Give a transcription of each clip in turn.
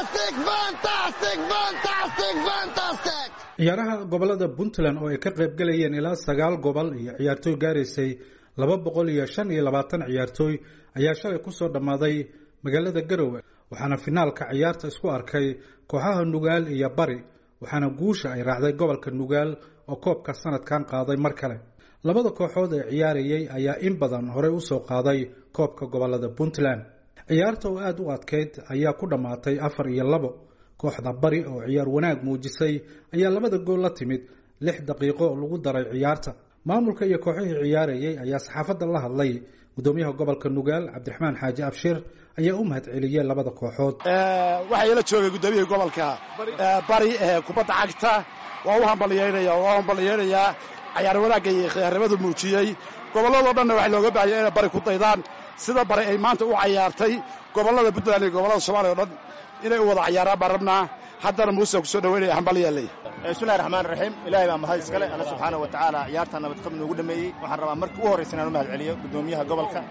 ciyaaraha gobolada puntland oo ay ka qayb galayeen ilaa sagaal gobol iyo ciyaartooy gaaraysay laba boqol iyo shan iyo labaatan ciyaartooy ayaa shalay kusoo dhammaaday magaalada garowe waxaana finaalka ciyaarta isku arkay kooxaha nugaal iyo bari waxaana guusha ay raacday gobolka nugaal oo koobka sanadkan qaaday mar kale labada kooxood ee ciyaarayay ayaa in badan horey usoo qaaday koobka gobolada puntland ciyaarta oo aada u adkeyd ayaa ku dhammaatay afar iyo labo kooxda bari oo ciyaar wanaag muujisay ayaa labada gool la timid lix daqiiqo lagu daray ciyaarta maamulka iyo kooxihii ciyaarayay ayaa saxaafadda la hadlay gudoomiyaha gobolka nugaal cabdiraxmaan xaaji abshir ayaa u mahad celiyey labada kooxood waxaa ila joogay gudoomiyihii gobolka bari ee kubadda cagta waa u hambalyeynaya waa u hambalyeynaya cayaar wanaagga iyo khiyaarimadu muujiyey gobolladoo dhanna waxaa looga baahaya inay bari ku daydaan sida bari ay maanta u cayaartay gobollada puntland iyo gobollada soomaliya o dhan inay u wada cayaaraan baan rabnaa haddana muuse kusoo dhaweynaya hambalyeeley bismillahi raxmaan raxiim ilaahay baa mahad iskale alla subxaana wa tacaala ciyaartaa nabadqab noogu dhameeyey waxaan rabaa markii ugu horraysa inaan u mahad celiyo gudoomiyaha gobolka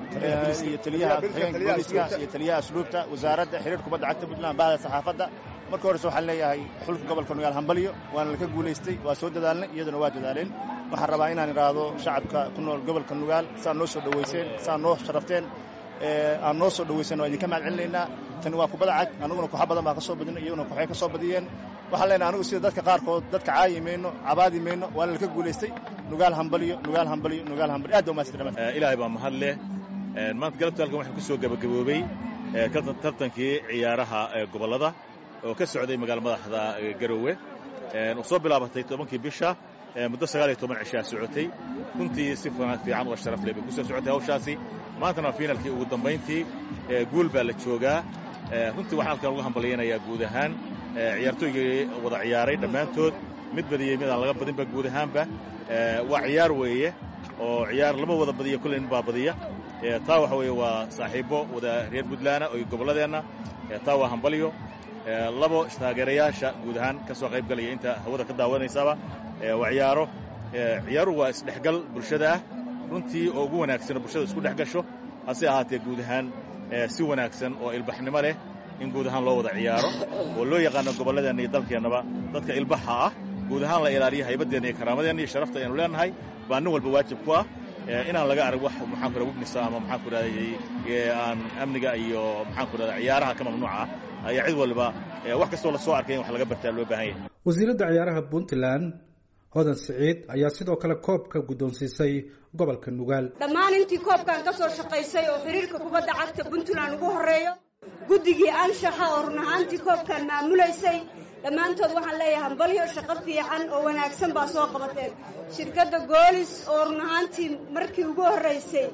iyo taliyaha xigeenka booliska iyo taliyaha asluubta wasaaradda xiriir kubadda cagta puntland bahda saxaafadda marka horreyse waxaan leeyahay xulka gobolka nugaal hambalyo waana laka guulaystay waa soo dadaalnay iyaduna waa dadaaleen waxaan rabaa inaan idhaahdo shacabka ku nool gobolka nugaal saa noo soo dhowayseen saa noo sharafteen aan noo soo dhawaysan waa idinka mahad celinaynaa tani waa kubada cag anuguna kooxa badan baa ka soo badina iyaguna kooxay ka soo badiyeen waxaan leenahay anugu sida dadka qaarkood dadka caayi mayno cabaadi mayno waana laka guulaystay nugaal hambalyo nugaal hambalyo nugaal hambalyo aad baa umahadsantay ilaahay baa mahad leh maanta galabta halkan waxaa ku soo gabagaboobey tartankii ciyaaraha gobollada oo ka socday magaala madaxda garowe oo soo bilaabatay tobankii bisha muddo sagaal iyo toban cishaa socotay runtii si fiican oo sharaf leh bay ku soo socotay hawshaasi maantana waa fiinalkii ugu dambayntii guul baa la joogaa runtii waxaan halkan uga hambalyaynayaa guud ahaan ciyaartooygii wada ciyaaray dhammaantood mid badiyey midaan laga badinba guud ahaanba waa ciyaar weeye oo ciyaar lama wada badiya kulley nin baa badiya taa waxa weeye waa saaxiibbo wada reer puntlaana oo gobolladeenna taa waa hambalyo labo taageerayaasha guud ahaan ka soo qayb galaya inta hawada ka daawanaysaaba waa ciyaaro ciyaaruhu waa isdhexgal bulshada ah runtii oo ugu wanaagsan oo bulshada isku dhex gasho hase ahaatee guud ahaan si wanaagsan oo ilbaxnimo leh in guud ahaan loo wada ciyaaro oo loo yaqaano gobolladeenna iyo dalkeennaba dadka ilbaxa ah guud ahaan la ilaaliyo haybadeenna iyo karaamadeenna iyo sharafta aynu leenahay baa nin walba waajib ku ah inaan laga arag wax maxaan ku raha wignisa ama maxaan ku rahday aan amniga iyo maxaan ku rahda ciyaaraha ka mamnuuca ah ayaa cid waliba wax kastoo la soo arkay in wax laga bartaa loo baahan yahay wasiiradda ciyaaraha puntland hodan siciid ayaa sidoo kale koobka guddoonsiisay gobolka nugaal dhammaan intii koobkan ka soo shaqaysay oo xiriirka kubadda cagta puntland ugu horreeyo guddigii anshaxa oo run ahaantii koobkan maamulaysay dhammaantood waxaan leeyahay hambalyo shaqo fiican oo wanaagsan baa soo qabateen shirkadda goolis oo run ahaantii markii ugu horraysay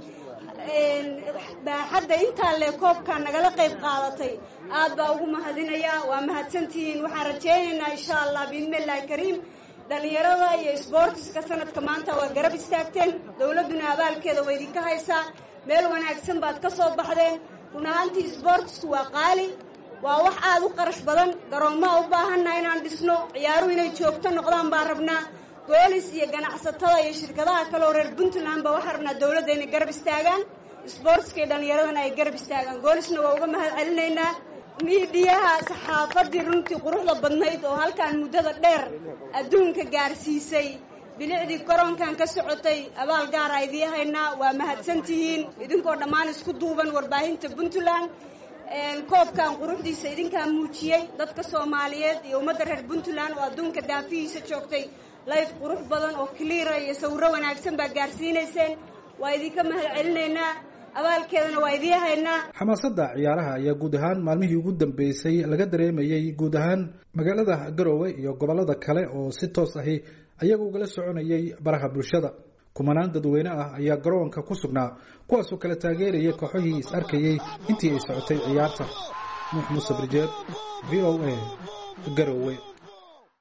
baaxadda intaa le koobkan nagala qayb qaadatay aad baa ugu mahadinayaa waa mahadsantihiin waxaan rajaynaynaa insha allah biidnillahi kariim dhallinyarada iyo sboortiska sanadka maanta waa garab istaagteen dowladduna abaalkeeda waa idinka haysaa meel wanaagsan baad ka soo baxdeen run ahaantii sboortisku waa qaali waa wax aada u qarash badan garoommaa u baahannaha inaan dhisno ciyaaruhu inay joogto noqdaan baan rabnaa boolis iyo ganacsatada iyo shirkadaha kale oo reer puntland ba waxaan rabnaa dowladda inay garab istaagaan sboortiska iyo dhallinyaradana ay garab istaagaan goolisna waa uga mahad celinaynaa miidiyaha saxaafadii runtii quruxda badnayd oo halkan muddada dheer adduunka gaarsiisay bilicdii koronkan ka socotay abaal gaara idii haynaa waa mahadsantihiin idinkoo dhammaan isku duuban warbaahinta puntland koobkan quruxdiisa idinkaa muujiyey dadka soomaaliyeed iyo ummadda reer puntland oo adduunka daafihiisa joogtay layf qurux badan oo kaliira iyo sawirro wanaagsan baa gaarsiinayseen waa idinka mahad celinaynaa abaalkeedana waa idii haynaa xamaasadda ciyaaraha ayaa guud ahaan maalmihii ugu dambeysay laga dareemayey guud ahaan magaalada garowe iyo gobollada kale oo si toos ahi ayaga ugala soconayay baraha bulshada kumanaan dadweyne ah ayaa garoonka ku sugnaa kuwaasoo kala taageerayay kooxihii is arkayey intii ay socotay ciyaarta nuux muuse birjeed v o a garowe